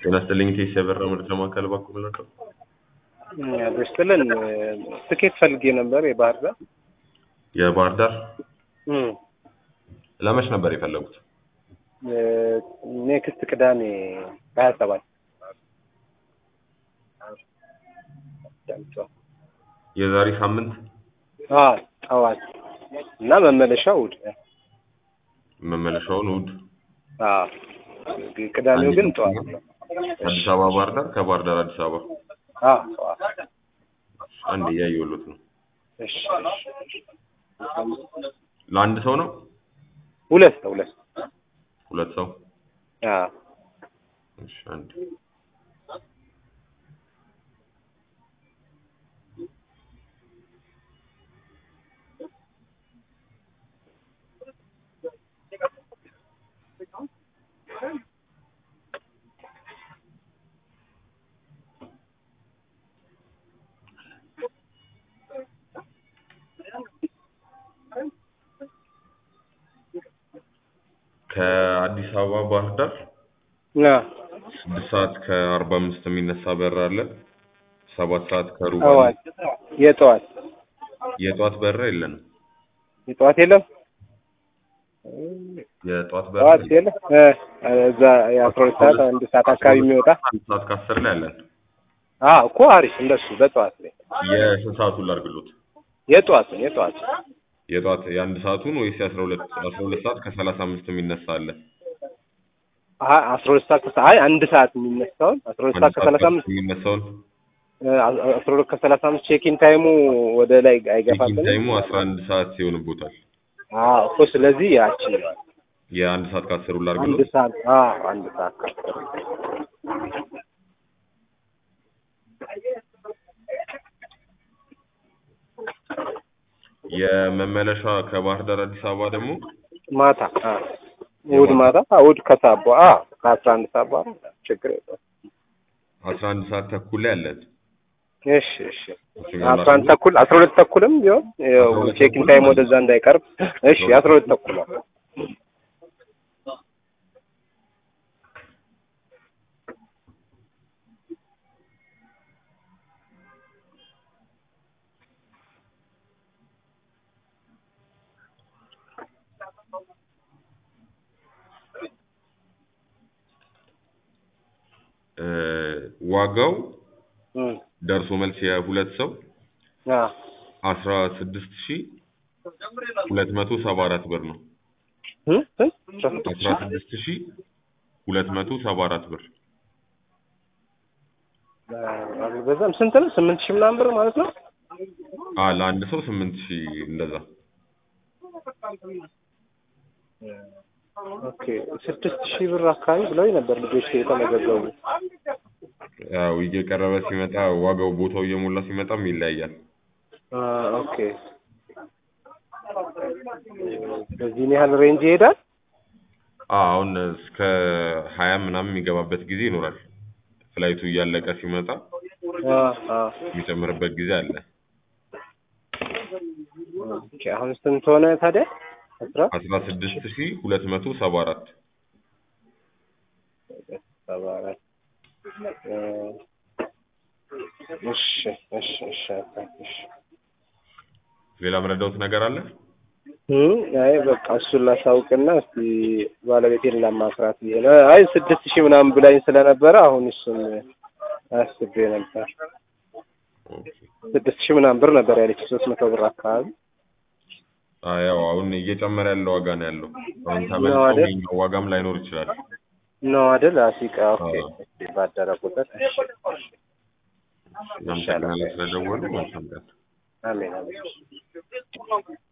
ጤና ይስጥልኝ ቴስ የበራ ምርት ለማካከል ባኩ ምናቀው ደስትልን ትኬት ፈልጌ ነበር የባህር ዳር የባህር ዳር እም፣ ለመች ነበር የፈለጉት? ኔክስት ቅዳሜ ሀያ ሰባት የዛሬ ሳምንት ጠዋት እና መመለሻው እሑድ መመለሻውን እሑድ አዎ፣ ቅዳሜው ግን ጠዋት ነው። አዲስ አበባ ባህር ዳር፣ ከባህር ዳር አዲስ አበባ አዎ፣ ጠዋት አንድ እያየሁሎት ነው። እሺ፣ ለአንድ ሰው ነው? ሁለት ሰው ሁለት ሰው ሁለት ሰው? አዎ እሺ፣ አንድ ከአዲስ አበባ ባህር ዳር አዎ ስድስት ሰዓት ከአርባ አምስት የሚነሳ በር አለ። ሰባት ሰዓት ከሩብ አለ። ጠዋት የጠዋት የጠዋት በር የለንም። የጠዋት የለም የጠዋት በር ጠዋት የለም። የለም እ እዛ የአስራ ሁለት ሰዓት አንድ ሰዓት አካባቢ የሚወጣ አንድ ሰዓት ከአስር ላይ አለን። አዎ እኮ አሪፍ እንደሱ በጠዋት ላይ የስንት ሰዓቱን ላድርግሎት? የጠዋት ነው የጠዋት የጠዋት የአንድ ሰዓቱን ወይስ የአስራ ሁለት አስራ ሁለት ሰዓት ከሰላሳ አምስት የሚነሳ አለ? አይ አስራ ሁለት ሰዓት ከሰ- አይ አንድ ሰዓት የሚነሳውን አስራ ሁለት ሰዓት ከሰላሳ አምስት የሚነሳውን እ አስራ ሁለት ከሰላሳ አምስት ቼኪን ታይሙ ወደ ላይ ቼኪንግ አይገፋብንም። ታይሙ አስራ አንድ ሰዓት ይሆንቦታል። አዎ እኮ ስለዚህ ያችን የአንድ ሰዓት ከአስሩ አንድ ላድርግሎት? ሰዓት አዎ አንድ ሰዓት ከአስር የመመለሻ ከባህር ዳር አዲስ አበባ ደግሞ ማታ አዎ እሑድ ማታ አዎ እሑድ ከሰዓት በኋላ አዎ ከአስራ አንድ ሰዓት በኋላ ችግር የለውም። አስራ አንድ ሰዓት ተኩል ላይ አለን። እሺ እሺ አስራ አንድ ተኩል አስራ ሁለት ተኩልም ቢሆን ያው አስራ ሁለት ቼኪን ተኩል ታይም ማለት ወደዛ እንዳይቀርብ እሺ አስራ ሁለት ተኩል ነው። እ ዋጋው እም ደርሶ መልስ የሁለት ሰው አዎ አስራ ስድስት ሺ ሁለት መቶ ሰባ አራት ብር ነው። እ እ አስራ ስድስት ሺ ሁለት መቶ ሰባ አራት ብር አልበዛም። ስንት ነው? ስምንት ሺህ ምናምን ብር ማለት ነው። አ ለአንድ ሰው ስምንት ሺ እንደዛ ኦኬ ስድስት ሺህ ብር አካባቢ ብለውኝ ነበር ልጆች የተመዘገቡ። ያው እየቀረበ ሲመጣ ዋጋው ቦታው እየሞላ ሲመጣም ይለያያል። አ ኦኬ በዚህን ያህል ሬንጅ ይሄዳል። አ አሁን እስከ ሀያ ምናምን የሚገባበት ጊዜ ይኖራል። ፍላይቱ እያለቀ ሲመጣ አ አ የሚጨምርበት ጊዜ አለ። ኦኬ አሁን ስንት ሆነ ታዲያ? አስራ አስራ ስድስት ሺ ሁለት መቶ ሰባ አራት ሰባ አራት እ እሺ እሺ እሺ እሺ ሌላ ምረዳውት ነገር አለ? እም አይ በቃ እሱን ላሳውቅና እስቲ ባለቤቴን ላማክራት ብዬ ነው። አይ ስድስት ሺህ ምናምን ብላኝ ስለነበረ አሁን እሱን አስቤ ነበር። ኦኬ። ስድስት ሺህ ምናምን ብር ነበር ያለች ሶስት መቶ ብር አካባቢ አ ያው አሁን እየጨመረ ያለ ዋጋ ነው ያለው። አሁን ነው ተመልሶ አይደል? ይኸኛው ዋጋም ላይኖር ይችላል። ነው አይደል? አሲቃ ኦኬ። አዎ። እስቲ ባደረ ቁጥር እሺ። እናመሰግናለን ስለደወሉ። መልካም ቀን። አሜን አሜን።